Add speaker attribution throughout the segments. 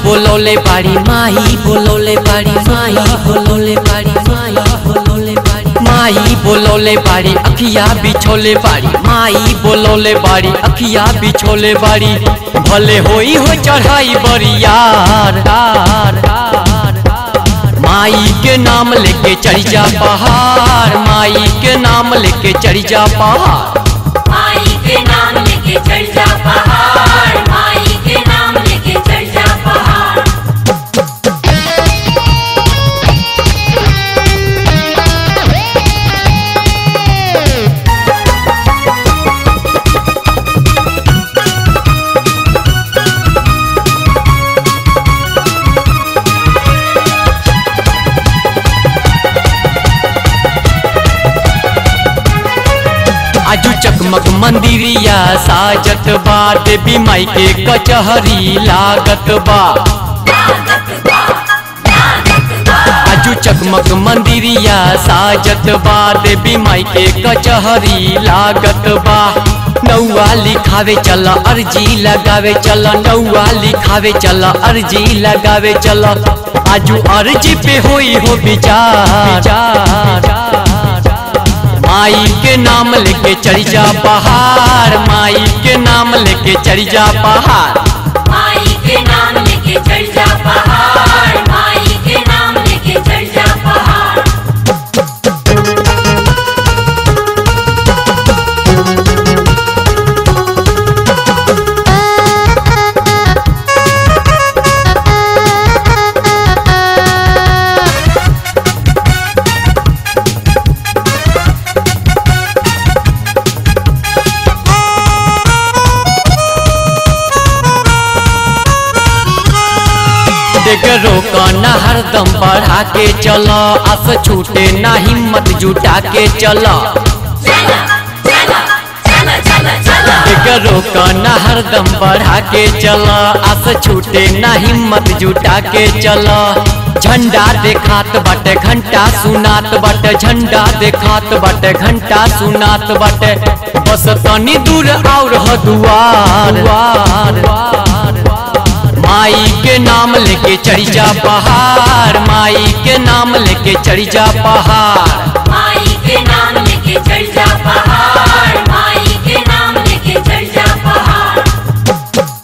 Speaker 1: बोलोले बाड़ी माही बोलोले बाड़ी माही बोलोले बाड़ी माही बोलोले बाड़ी माही बोलोले बाड़ी अखिया बिछोले बाड़ी माही बोलोले बाड़ी अखिया बिछोले बाड़ी भले होई हो चढ़ाई बरियार यार, यार, यार। माई के नाम लेके चढ़ जा पहाड़ माई के नाम लेके चढ़ जा पहाड़
Speaker 2: माई के नाम लेके चढ़ जा पहाड़ माई के नाम लेके चढ़ जा पहाड़
Speaker 1: आजू चकमक मंदिरिया साजत बा देवी माई के कचहरी लागत बा आजू चकमक मंदिरिया साजत बा देवी माई के कचहरी लागत बा नौआ लिखावे चल अर्जी लगावे चल नौआ लिखावे चल अर्जी लगावे चल आजू अर्जी पे होई हो विचार माई के नाम लेके चढ़ जा पहाड़ माई के नाम लेके चढ़ जा पहाड़
Speaker 2: माई के नाम लेके चढ़ जा पहाड़ माई के नाम लेके चढ़ जा पहाड़
Speaker 1: देख रोका ना हरदम बढ़ा के चल आस छूटे ना हिम्मत जुटा के चल
Speaker 2: चला चला चला चला चला
Speaker 1: देख रोका ना हरदम बढ़ा के चल आस छूटे ना हिम्मत जुटा के चल झंडा देखात बाटे घंटा सुनात बाटे झंडा देखात बाटे घंटा सुनात बाटे बस तनी दूर और ह दुआर माई के नाम लेके चढ़ जा पहाड़ माई के नाम लेके चढ़ जा पहाड़
Speaker 2: माई के नाम लेके चढ़ जा पहाड़ माई के नाम लेके चढ़ जा पहाड़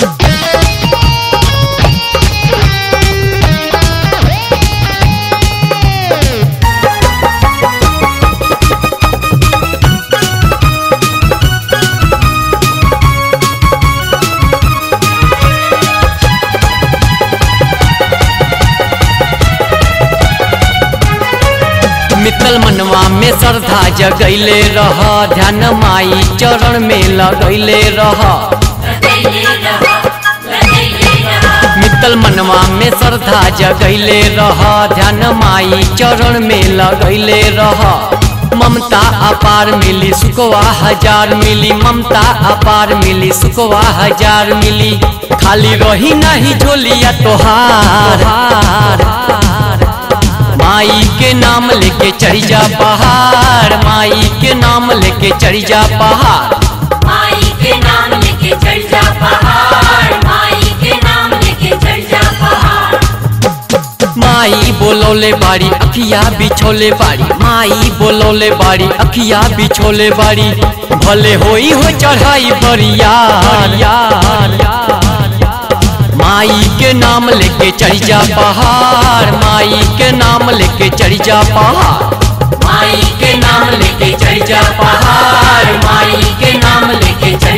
Speaker 1: मित्तल मनवा में श्रद्धा जगैले रह ध्यान माई चरण में लगैले रह
Speaker 2: लगैले रहा लगैले रहा
Speaker 1: मित्तल मनवा में श्रद्धा जगैले रह ध्यान माई चरण में लगैले रह ममता अपार मिली सुखवा हजार मिली ममता अपार मिली सुखवा हजार मिली खाली रही नहीं झोलिया तोहार माई के नाम लेके चढ़ जा पहाड़ माई के नाम लेके चढ़ जा पहाड़
Speaker 2: माई के नाम लेके चढ़ जा पहाड़ माई के नाम लेके चढ़ जा पहाड़
Speaker 1: माई बोलोले बाड़ी अखिया बिछोले बाड़ी माई बोलोले बाड़ी अखिया बिछोले बाड़ी भले होई हो चढ़ाई बरियार यार माई के नाम लेके चढ़ जा पहाड़ माई के नाम लेके चढ़ जा पहाड़
Speaker 2: माई के नाम लेके चढ़ जा पहाड़ माई के नाम लेके चढ़